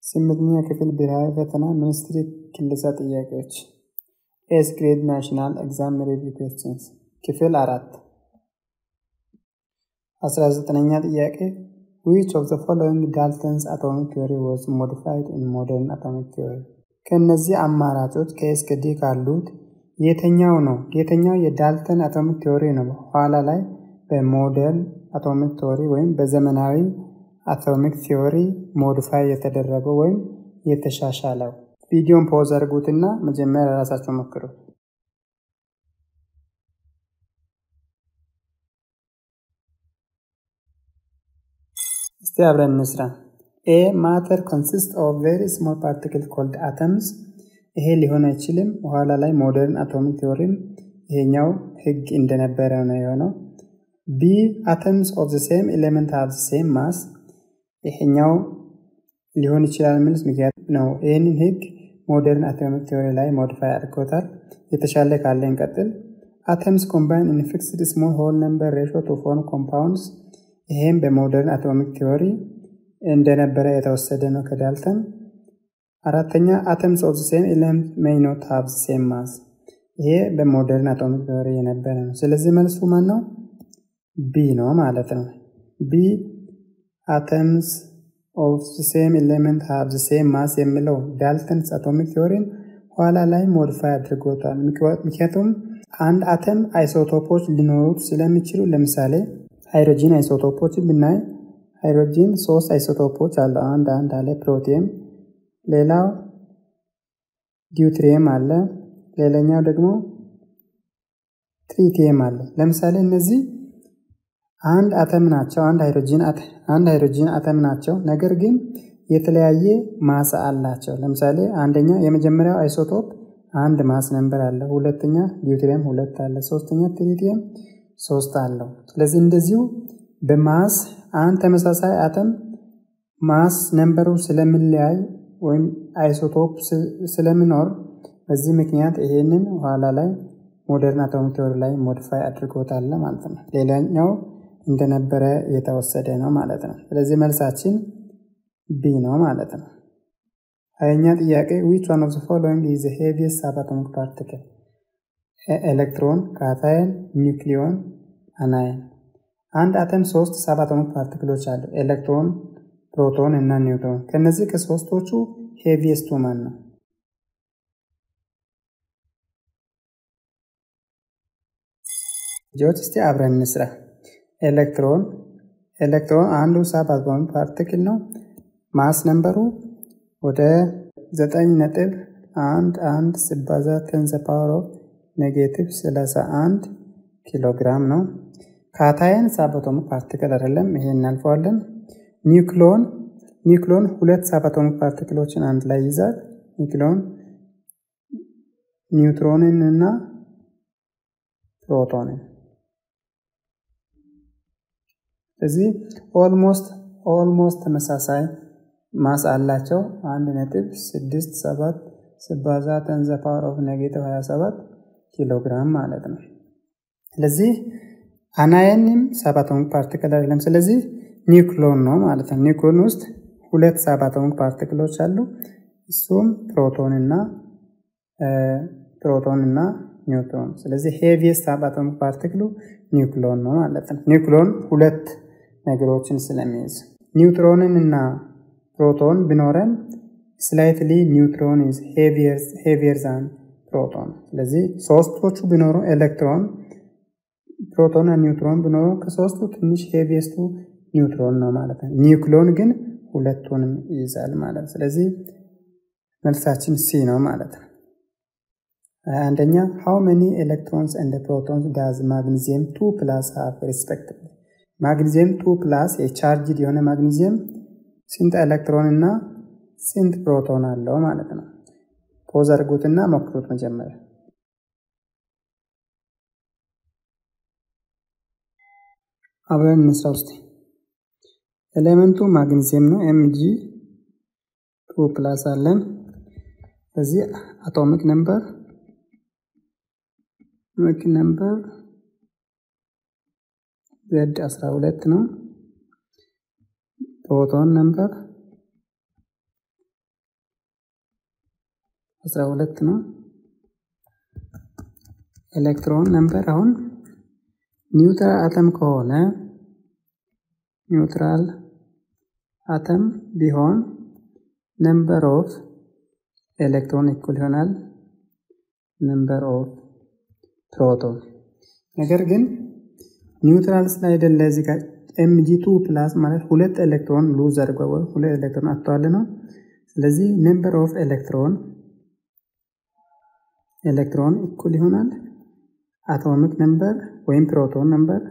ስምንተኛ ክፍል ብሔራዊ ፈተና ሚኒስትሪ ክለሳ ጥያቄዎች ኤስ ግሬድ ናሽናል ኤግዛም ሪቪው ኩዌስችንስ ክፍል አራት አስራ ዘጠነኛ ጥያቄ ዊች ኦፍ ዘ ፎሎዊንግ ዳልተንስ አቶሚክ ቲዮሪ ዋዝ ሞዲፋይድ ኢን ሞደርን አቶሚክ ቲዮሪ ከእነዚህ አማራጮች ከኤስ ከ ዲ ካሉት የትኛው ነው የትኛው የዳልተን አቶሚክ ቲዮሪ ነው ኋላ ላይ በሞደርን አቶሚክ ቲዮሪ ወይም በዘመናዊ አቶሚክ ቲዮሪ ሞዲፋይ የተደረገው ወይም የተሻሻለው ቪዲዮን ፖዝ አድርጉትና መጀመሪያ ራሳቸው ሞክሩ እስቲ አብረን እንስራ ኤ ማተር ኮንሲስት ኦፍ ቬሪ ስሞል ፓርቲክል ኮልድ አተምስ ይሄ ሊሆን አይችልም በኋላ ላይ ሞደርን አቶሚክ ቲዮሪም ይሄኛው ህግ እንደነበረ ነው የሆነው ቢ አተምስ ኦፍ ዘ ሴም ኤሌመንት ሃቭ ሴም ማስ ይሄኛው ሊሆን ይችላል ምንስ ምክንያት ነው ይህንን ህግ ሞደርን አቶሚክ ቲዮሪ ላይ ሞዲፋይ አድርጎታል የተሻለ ካለ እንቀጥል አተምስ ኮምባይን ኢን ፊክስድ ስሞል ሆል ነምበር ሬሾ ቱ ፎርም ኮምፓውንድስ ይሄም በሞደርን አቶሚክ ቲዮሪ እንደነበረ የተወሰደ ነው ከዳልተን አራተኛ አተምስ ኦፍ ሴም ኤሌመንት ሜይ ኖት ሃቭ ሴም ማስ ይሄ በሞደርን አቶሚክ ቲዮሪ የነበረ ነው ስለዚህ መልሱ ማን ነው ቢ ነው ማለት ነው ቢ አተምስ ኦፍ ሴም ኤሌመንት ሃቭ ሴም ማስ የሚለው ዳልተንስ አቶሚክ ቲዮሪን ኋላ ላይ ሞዲፋይ አድርጎታል ምክንያቱም አንድ አተም አይሶቶፖች ሊኖሩት ስለሚችሉ ለምሳሌ ሃይድሮጂን አይሶቶፖችን ብናይ ሃይድሮጂን ሶስት አይሶቶፖች አሉ አንድ አንድ አለ ፕሮቲየም ሌላው ዲዩትሪየም አለ ሌላኛው ደግሞ ትሪቲየም አለ ለምሳሌ እነዚህ አንድ አተም ናቸው አንድ ሃይድሮጂን አንድ ሃይድሮጂን አተም ናቸው ነገር ግን የተለያየ ማስ አላቸው ለምሳሌ አንደኛ የመጀመሪያው አይሶቶፕ አንድ ማስ ነንበር አለ ሁለተኛ ዲዩትሪየም ሁለት አለ ሶስተኛ ትሪቲየም ሶስት አለው ስለዚህ እንደዚሁ በማስ አንድ ተመሳሳይ አተም ማስ ነንበሩ ስለሚለያይ ወይም አይሶቶፕ ስለሚኖር በዚህ ምክንያት ይሄንን ኋላ ላይ ሞደርን አቶሚክ ቲዮሪ ላይ ሞዲፋይ አድርጎታል ማለት ነው ሌላኛው እንደነበረ የተወሰደ ነው ማለት ነው ስለዚህ መልሳችን ቢ ነው ማለት ነው ሀያኛ ጥያቄ ዊች ዋን ኦፍ ፎሎዊንግ ኢዝ ሄቪየስት ሳብአቶሚክ ፓርቲክል ኤሌክትሮን ካታየን ኒውክሊዮን አናየን አንድ አተም ሶስት ሳብአቶሚክ ፓርቲክሎች አሉ ኤሌክትሮን ፕሮቶን እና ኒውትሮን ከነዚህ ከሶስቶቹ ሄቪየስቱ ማን ነው ልጆች እስቲ አብረን እንስራ ኤሌክትሮን ኤሌክትሮን አንዱ ሳብአቶሚክ ፓርቲክል ነው ማስ ነንበሩ ወደ ዘጠኝ ነጥብ አንድ አንድ ሲባዛ ቴንዘ ፓወር ኦፍ ኔጌቲቭ ሰላሳ አንድ ኪሎ ግራም ነው ካታየን ሳብአቶሚክ ፓርቲክል አይደለም ይሄ እናልፈዋለን ኒውክሎን ኒውክሎን ሁለት ሳብአቶሚክ ፓርቲክሎችን አንድ ላይ ይዛል ኒውክሎን ኒውትሮንን እና ፕሮቶንን ስለዚህ ኦልሞስት ኦልሞስት ተመሳሳይ ማስ አላቸው አንድ ነጥብ ስድስት ሰባት ስባዛ ተንዘ ፓወር ኦፍ ኔጌቲቭ 27 ኪሎ ግራም ማለት ነው ስለዚህ አናየንም ሳብአቶሚክ ፓርቲክል አይደለም ስለዚህ ኒውክሎን ነው ማለት ነው ኒውክሎን ውስጥ ሁለት ሳብአቶሚክ ፓርቲክሎች አሉ እሱም ፕሮቶን እና ፕሮቶን እና ኒውትሮን ስለዚህ ሄቪየስት ሳብአቶሚክ ፓርቲክሉ ኒውክሎን ነው ማለት ነው ኒውክሎን ሁለት ነገሮችን ስለሚይዝ ኒውትሮንን እና ፕሮቶን ቢኖረን ስላይትሊ ኒውትሮን ኢዝ ሄቪየር ዛን ፕሮቶን ስለዚህ ሶስቶቹ ቢኖሩ ኤሌክትሮን ፕሮቶን እና ኒውትሮን ቢኖሩ ከሶስቱ ትንሽ ሄቪየስቱ ኒውትሮን ነው ማለት ነው ኒውክሎን ግን ሁለቱንም ይይዛል ማለት ነው ስለዚህ መልሳችን ሲ ነው ማለት ነው አንደኛ ሃው መኒ ኤሌክትሮንስ እንደ ፕሮቶንስ ዳዝ ማግኒዚየም ቱ ፕላስ ሃፍ ሪስፔክቲቭሊ ማግኒዚየም ቱ ፕላስ የቻርጅድ የሆነ ማግኒዚየም ስንት ኤሌክትሮን እና ስንት ፕሮቶን አለው ማለት ነው ፖዝ አድርጉትና ሞክሩት መጀመሪያ አብረን እንስራ ውስጥ ኤሌመንቱ ማግኒዚየም ነው ኤምጂ ቱ ፕላስ አለን በዚህ አቶሚክ ነምበር አቶሚክ ነምበር ዜድ 12 ነው ፕሮቶን ነምበር 12 ነው። ኤሌክትሮን ነምበር አሁን ኒውትራል አተም ከሆነ ኒውትራል አተም ቢሆን ነምበር ኦፍ ኤሌክትሮን እኩል ይሆናል ነምበር ኦፍ ፕሮቶን። ነገር ግን ኒውትራል ስላይደለ እዚህ ጋር ኤምጂ ቱ ፕላስ ማለት ሁለት ኤሌክትሮን ሉዝ አድርጓል ወይ ሁለት ኤሌክትሮን አጥተዋል ነው። ስለዚህ ነምበር ኦፍ ኤሌክትሮን ኤሌክትሮን እኩል ይሆናል አቶሚክ ነምበር ወይም ፕሮቶን ነምበር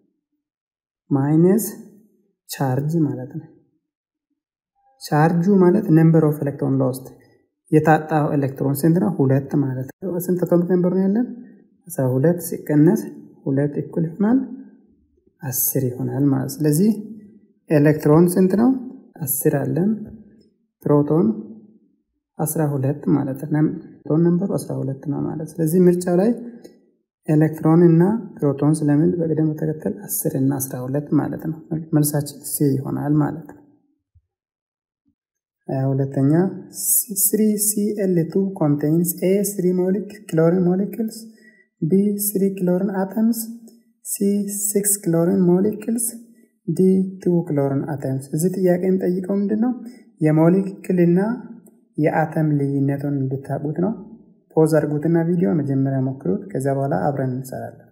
ማይነስ ቻርጅ ማለት ነው። ቻርጁ ማለት ነምበር ኦፍ ኤሌክትሮን ሎስት የታጣው ኤሌክትሮን ስንት ነው? ሁለት ማለት ነው። ስንት አቶሚክ ነምበር ነው ያለን? አስራ ሁለት ሲቀነስ ሁለት እኩል ይሆናል አስር ይሆናል ማለት ስለዚህ ኤሌክትሮን ስንት ነው? አስር አለን። ፕሮቶን አስራ ሁለት ማለት ነው። ፕሮቶን ነምበሩ አስራ ሁለት ነው ማለት ስለዚህ ምርጫው ላይ ኤሌክትሮን እና ፕሮቶን ስለሚል በቅደም ተከተል አስር እና አስራ ሁለት ማለት ነው። መልሳችን ሲ ይሆናል ማለት ነው። ሁለተኛ ስሪ ሲኤል ቱ ኮንቴንስ ኤ ስሪ ክሎሪን ሞሊክልስ ቢ ስሪ ክሎሪን አተምስ ሲ ሲክስ ክሎሪን ሞሊክልስ ዲ ቱ ክሎሪን አተምስ። እዚህ ጥያቄ የሚጠይቀው ምንድን ነው? የሞሊክልና የአተም ልዩነቱን እንድታውቁት ነው። ፖዝ አድርጉትና ቪዲዮ መጀመሪያ ሞክሩት። ከዚያ በኋላ አብረን እንሰራለን።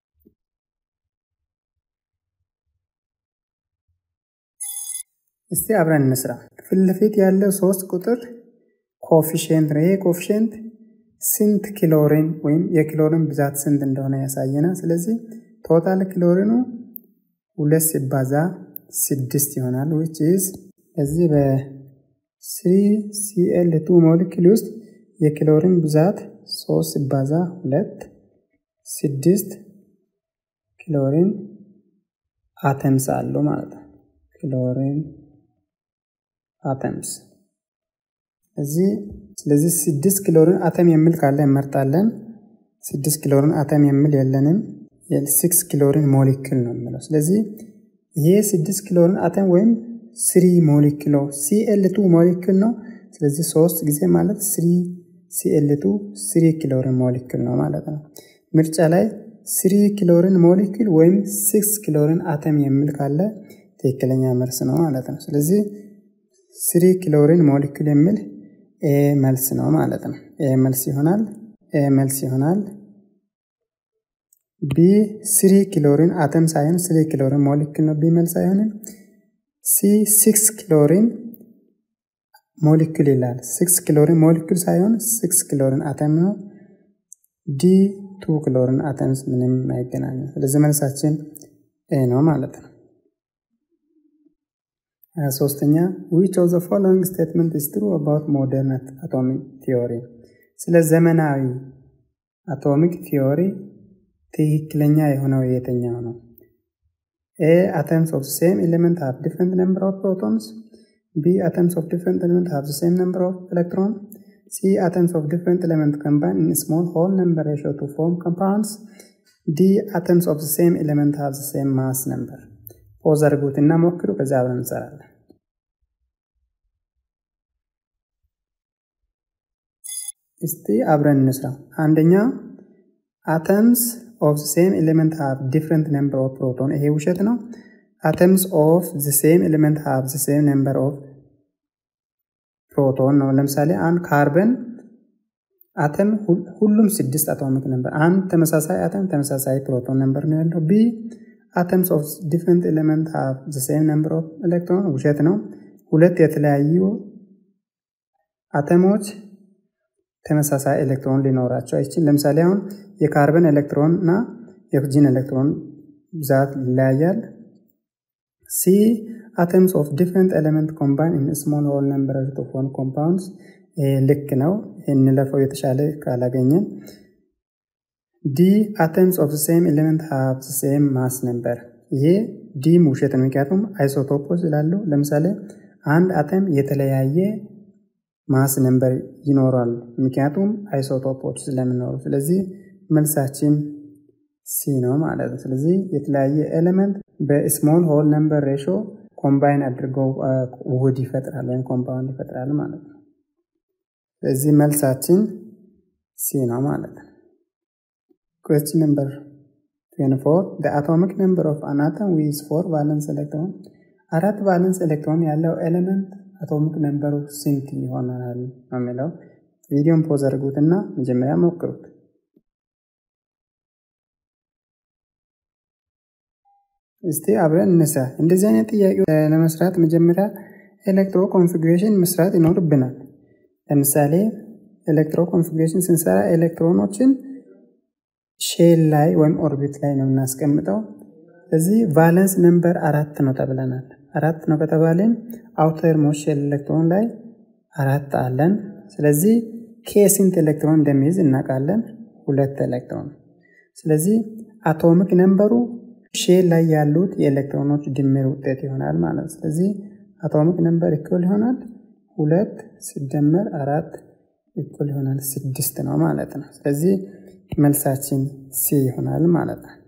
እስቲ አብረን እንስራ። ፊት ለፊት ያለው ሶስት ቁጥር ኮፊሽንት ነው። ይሄ ኮፊሽንት ስንት ክሎሪን ወይም የክሎሪን ብዛት ስንት እንደሆነ ያሳየናል። ስለዚህ ቶታል ክሎሪኑ ሁለት ሲባዛ ስድስት ይሆናል። ዊች ኢዝ እዚህ በስሪ ሲኤል ቱ ሞሊኪል ውስጥ የክሎሪን ብዛት ሶስት ሲባዛ ሁለት ስድስት ክሎሪን አተምስ አለው ማለት ነው። ክሎሪን አተምስ እዚህ ስለዚህ ስድስት ክሎሪን አተም የሚል ካለ እንመርጣለን። ስድስት ክሎሪን አተም የሚል የለንም። የሲክስ ክሎሪን ሞሊክል ነው የሚለው። ስለዚህ ይሄ ስድስት ክሎሪን አተም ወይም ስሪ ሞሊክሎ ሲኤል ቱ ሞሊክል ነው። ስለዚህ ሶስት ጊዜ ማለት ስሪ ሲኤል ቱ ስሪ ክሎሪን ሞሊክል ነው ማለት ነው። ምርጫ ላይ ስሪ ክሎሪን ሞሊክል ወይም ሲክስ ክሎሪን አተም የሚል ካለ ትክክለኛ መልስ ነው ማለት ነው። ስለዚህ ስሪ ክሎሪን ሞሊክል የሚል ኤ መልስ ነው ማለት ነው። ኤ መልስ ይሆናል። ኤ መልስ ይሆናል። ቢ ስሪ ክሎሪን አተም ሳይሆን ስሪ ክሎሪን ሞሊክል ነው። ቢ መልስ አይሆንም። ሲ ሲክስ ክሎሪን ሞሊክል ይላል። ሲክስ ክሎሪን ሞሊክል ሳይሆን ሲክስ ክሎሪን አተም ነው። ዲ ቱ ክሎሪን አተምስ ምንም አይገናኙም። ስለዚህ መልሳችን ኤ ነው ማለት ነው። ሶስተኛ ዊች ኦፍ ዘ ፎሎዊንግ ስቴትመንት ኢዝ ትሩ አባውት ሞደርን አቶሚክ ቲዮሪ፣ ስለ ዘመናዊ አቶሚክ ቲዮሪ ትክክለኛ የሆነው የትኛው ነው? ኤ አተምስ ኦፍ ሴም ኤሌመንት ሃቭ ዲፍረንት ነምበር ኦፍ ፕሮቶንስ ቢ atoms of different element have the same number of electron c atoms of different element combine in a small whole number ratio to form compounds d atoms of the same element have the same mass number ፖዝ አድርጉት እና ሞክሩ ከዛ አብረን እንሰራለን እስቲ አብረን እንስራ አንደኛ አተምስ ኦፍ ሴም ኤሌመንት ሃቭ ዲፍረንት ነምበር ኦፍ ፕሮቶን ይሄ ውሸት ነው atoms of the same element have the same number of ፕሮቶን ነው። ለምሳሌ አንድ ካርበን አተም ሁሉም ስድስት አቶሚክ ነምበር፣ አንድ ተመሳሳይ አተም ተመሳሳይ ፕሮቶን ነምበር ነው ያለው። ቢ አተምስ ኦፍ ዲፍረንት ኤሌመንት ሃቭ ዘ ሴም ነምበር ኦፍ ኤሌክትሮን ውሸት ነው። ሁለት የተለያዩ አተሞች ተመሳሳይ ኤሌክትሮን ሊኖራቸው አይችል። ለምሳሌ አሁን የካርበን ኤሌክትሮን እና የኦክሲጅን ኤሌክትሮን ብዛት ይለያያል። ሲ atoms of different element combine in a small whole number to form compounds ልክ ነው። እንለፈው የተሻለ ካላገኘን። ዲ atoms of the same element have the same mass number ይሄ ዲም ውሸት ነው። ምክንያቱም አይሶቶፖች ስላሉ ለምሳሌ አንድ አተም የተለያየ ማስ ነምበር ይኖራል። ምክንያቱም አይሶቶፖች ስለሚኖሩ፣ ስለዚህ መልሳችን ሲ ነው ማለት ነው። ስለዚህ የተለያየ ኤሌመንት በስሞል ሆል ነምበር ሬሾ ኮምባይን አድርገው ውህድ ይፈጥራል ወይም ኮምፓውንድ ይፈጥራል ማለት ነው። ስለዚህ መልሳችን ሲ ነው ማለት ነው። ኩዌስችን ነምበር 24 the atomic number of an atom with four valence electron አራት ቫለንስ ኤሌክትሮን ያለው ኤሌመንት አቶሚክ ነምበሩ ስንት ይሆናል ነው የሚለው። ቪዲዮን ፖዝ አድርጉትና መጀመሪያ ሞክሩት። እስቲ አብረን እንስራ። እንደዚህ አይነት ጥያቄ ለመስራት መጀመሪያ ኤሌክትሮ ኮንፊግሬሽን መስራት ይኖርብናል። ለምሳሌ ኤሌክትሮ ኮንፊግሬሽን ስንሰራ ኤሌክትሮኖችን ሼል ላይ ወይም ኦርቢት ላይ ነው የምናስቀምጠው። ስለዚህ ቫለንስ ነምበር አራት ነው ተብለናል። አራት ነው ከተባለን አውተር ሞስት ሼል ኤሌክትሮን ላይ አራት አለን። ስለዚህ ኬ ስንት ኤሌክትሮን እንደሚይዝ እናውቃለን፣ ሁለት ኤሌክትሮን። ስለዚህ አቶሚክ ነምበሩ ሼል ላይ ያሉት የኤሌክትሮኖች ድምር ውጤት ይሆናል ማለት ነው። ስለዚህ አቶሚክ ነምበር እኩል ይሆናል ሁለት ሲደመር አራት እኩል ይሆናል ስድስት ነው ማለት ነው። ስለዚህ መልሳችን ሲ ይሆናል ማለት ነው።